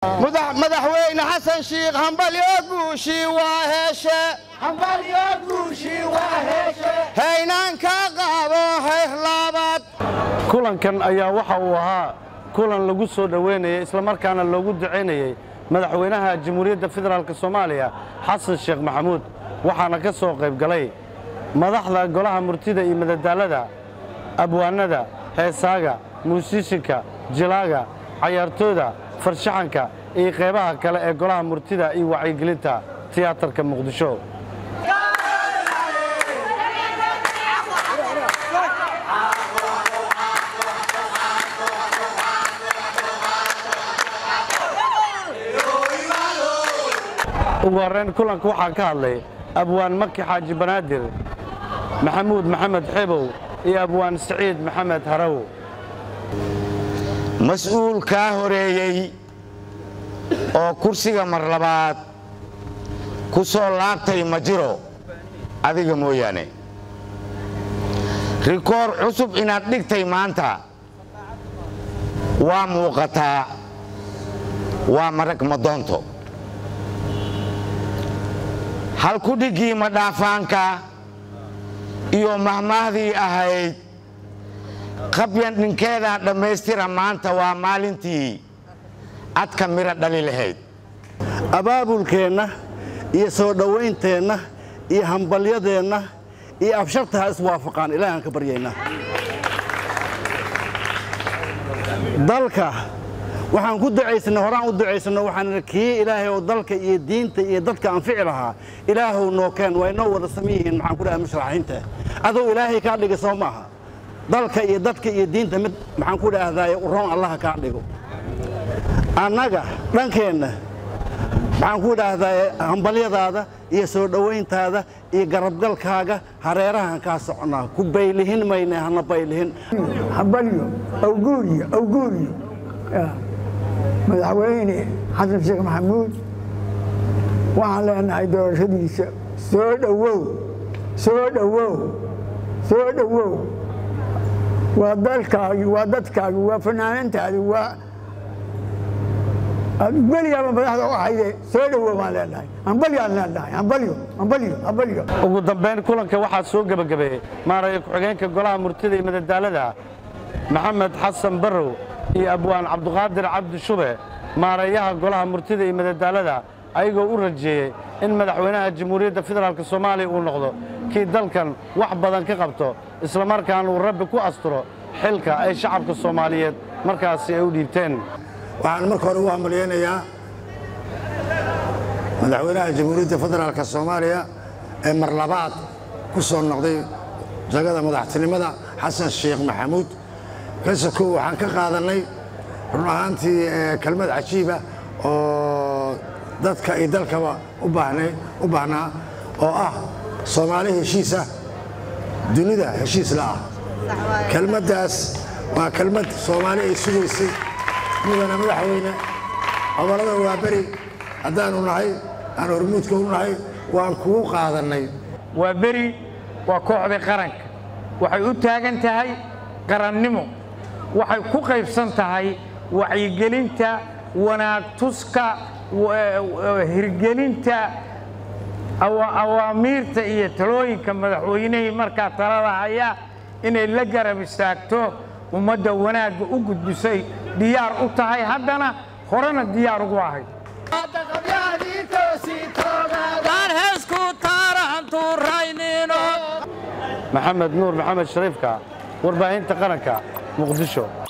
madaxweyne xasan shiikh hambalyo guushii waa heeshe haynaanka qaabo hayhlaabad kulankan ayaa waxa uu ahaa kulan lagu soo dhoweynayay islamarkaana loogu ducaynayey madaxweynaha jamhuuriyadda federaalk soomaaliya xasan sheekh maxamuud waxaana ka soo qayb galay madaxda golaha murtida iyo madadaalada abwaanada heesaaga muusishinka jilaaga cayaartooda farshaxanka iyo qaybaha kale ee golaha murtida iyo wacyigelinta tiyaatarka muqdisho ugu horrayn kulanka waxaa ka hadlay abwaan maki xaaji banaadir maxamuud maxamed xebow iyo abwaan siciid maxamed haraw mas-uul kaa horeeyey oo kursiga mar labaad ku soo laabtay ma jiro adiga mooyaane rikoor cusub inaad dhigtay maanta waa muuqataa waa marag madoonto halkudhiggii madhaafaanka iyo mahmaahdii ahayd qabyan dhinkeedaa dhammaystira maanta waa maalintii adka miro dhali lahayd abaabulkeenna iyo soo dhowaynteenna iyo hambalyadeenna iyo absharta ha iswaafaqaan ilaahaan ka baryaynaa dalka waxaan ku ducaysannay horaan u ducaysanno waxaan kii ilaahay oo dalka iyo diinta iyo dadka anfici lahaa ilaahow noo keen waa inoo wada sami yihiin maxaan ku dhaha mushraxiinta aduu ilaahay kaa dhiga soo maaha dalka iyo dadka iyo diinta mid maxaan ku dhaahdaye uroon allaha kaa dhigo annaga dhankeenna maxaan ku dhaahdaye hambalyadaada iyo soo dhowayntaada iyo garabgalkaaga hareerahan kaa socnaa ku baylihin mayne hana baylihin hambalyo awguuriyo awguuriyo madaxweyne xasan sheekh maxamuud waxaan leenahay doorashadiisa soo dhowow soo dhowow soo dhowow waa dalkaagi waa dadkaagi waa fanaanantaadi waa weligaaba madaxda u ahayde soo dhowow baan leenahay hambalyaan leenahay hambalyo hambalyo hambalyo ugu dambayn kulanka waxaa soo gebagabeeyey maaraya ku-xigeenka golaha murtida iyo madadaalada maxamed xasan barrow iyo abwaan cabduqaadir cabdi shube maareeyaha golaha murtida iyo madadaalada ayagoo u rajeeyey in madaxweynaha jamhuuriyadda federaalk soomaaliya uu noqdo kii dalkan wax badan ka qabto islamarkaana uu rabbi ku asturo xilka ay shacabka soomaaliyeed markaasi ay u dhiibteen waxaan marka hore ugu hambalyaynayaa madaxweynaha jamhuuriyadda federaalk soomaaliya ee mar labaad ku soo noqday jagada madaxtinimada xasan sheekh maxamuud kasakow waxaan ka qaadannay run ahaantii kelmad cajiiba oo dadka iyo dalkaba u baahnaa oo ah soomaali heshiis ah dunida heshiis la ah kelmaddaas waa kelmad soomaali ay sugaysay mudana madaxweyne gobollada waa beri haddaanu nahay aan hormuudka u nahay waan kugu qaadannay waa beri waa kooxda qaranka waxay u taagan tahay qarannimo waxay ku qaybsan tahay wacyigelinta wanaag tuska hirgelinta awaamiirta iyo talooyinka madaxweynihii markaa talada haya inay la garab istaagto ummadda wanaagga u gudbisay diyaar u tahay haddana horena diyaar ugu ahayd maxamed nuur maxamed shariifka warbaahinta qaranka muqdisho